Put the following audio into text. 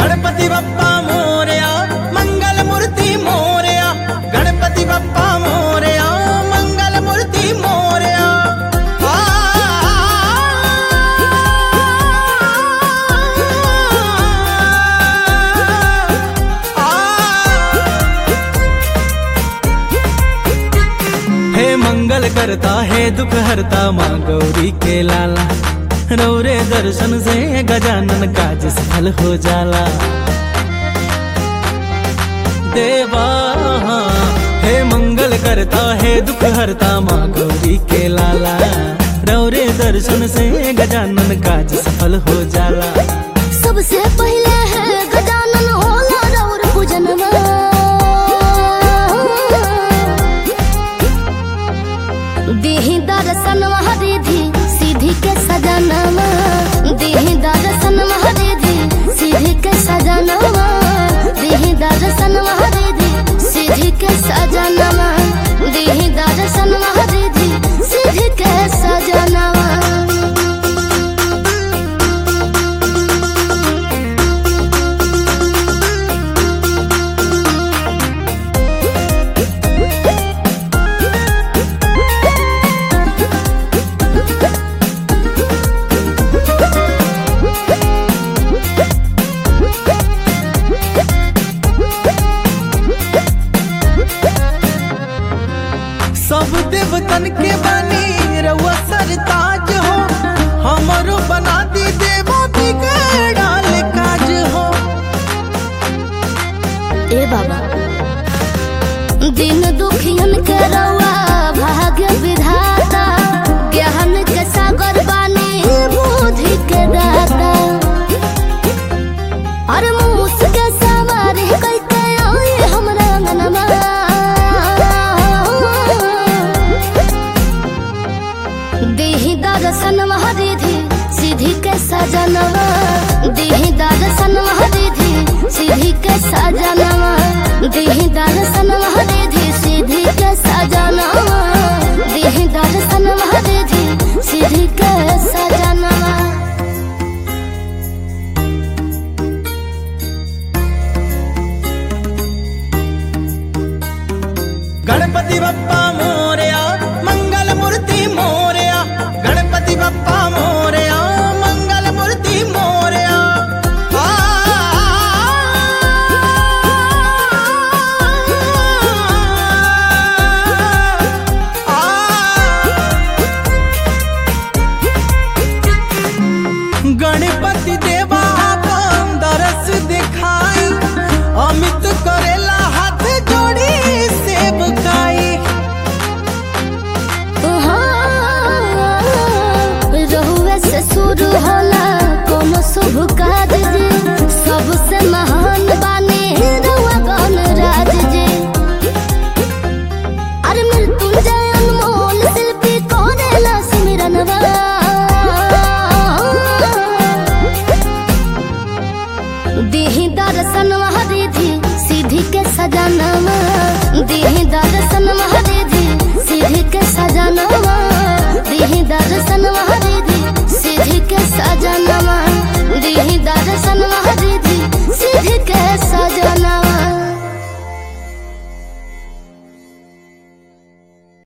गणपति बप्पा मोरया मंगल मूर्ति मोरया गणपति बप्पा मोरया मंगल मूर्ति मोरया आ, आ, हे मंगल करता है दुख हरता माँ गौरी के लाला रौरे दर्शन से गजानन काज सफल हो जाला देवा हे मंगल करता है दुख हरता माँ गौरी के लाला रौरे दर्शन से गजानन काज सफल हो जाला सबसे पहले है गजानन होला रौर पूजनवा देहि दर्शन हरिधि सीधी के सजनवा देहि दर्शन हरिधि सीधी के सजनवा देहि दर्शन हरिधि सीधी के सजनवा देहि दर्शन हरिधि सीधी के सजनवा सब देवतन के बनी रउआ सरताज हो हमरो बना दी देवा बिगड़ाल काज हो ए बाबा दिन दुखियन के रवा भाग्य विधाता ज्ञान के सागर बानी बुद्धि के दाता अरे मूस के सवारी कैके आई हमरा अंगनमा देहि दर्शन हरिधि सीधी के सजनवा देहि दर्शन हरिधि सीधी के सजनवा देहि दर्शन